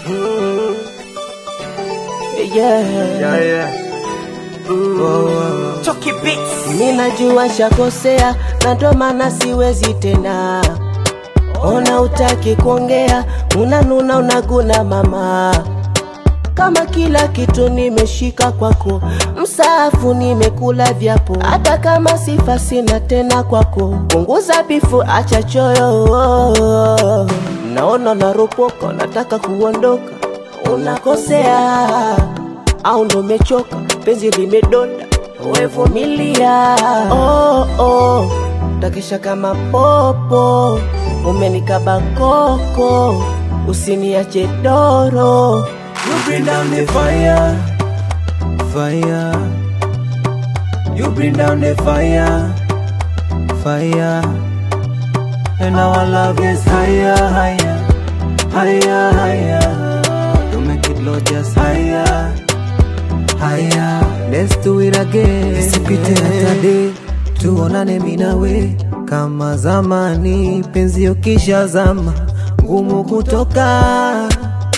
Yeah. Yeah, yeah. Chucky Beats. Mimi najua shakosea na ndo maana siwezi tena. Ona utaki kuongea, unanuna unaguna mama. Kama kila kitu nimeshika kwako, msaafu nimekula vyapo, hata kama sifa sina tena kwako. Punguza bifu, acha choyo. Naona naropoka, nataka kuondoka, unakosea au ndo umechoka, penzi limedonda, wevumilia. Oh, oh, takesha kama popo, umenikaba koko, usiniache doro. You bring down the fire, fire. You bring down the fire, fire. And our love is higher, higher, higher, higher. To make it Lord just higher, higher. Let's do it again. Isipite hata day, tuonane mimi nawe kama zamani. Penzi ukisha zama, ngumu kutoka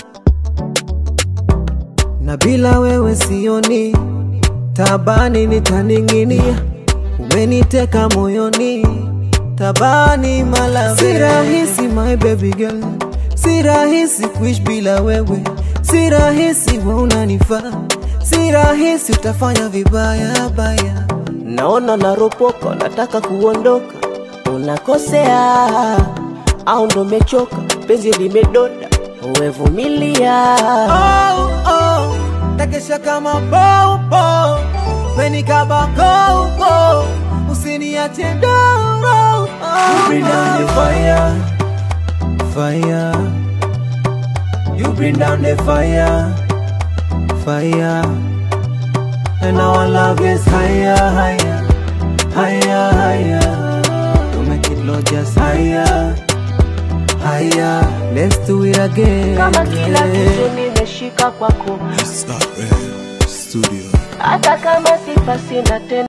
na bila wewe sioni tabani nitaning'inia umeniteka moyoni tabani mala si rahisi my baby girl si rahisi kuishi bila wewe si rahisi we unanifaa si rahisi utafanya vibaya baya Naona naropoka, nataka kuondoka, unakosea au ndo umechoka, penzi limedonda, wevumilia. oh, oh, takesha kama popo menikaba koko usiniache doro oh, you bring down the fire fire you bring down the fire fire and our love is higher higher higher higher to make it Lord just higher higher let's do it again Kama kila kitu nimeshika kwako, Stop Studio. hata kama sifa sina tena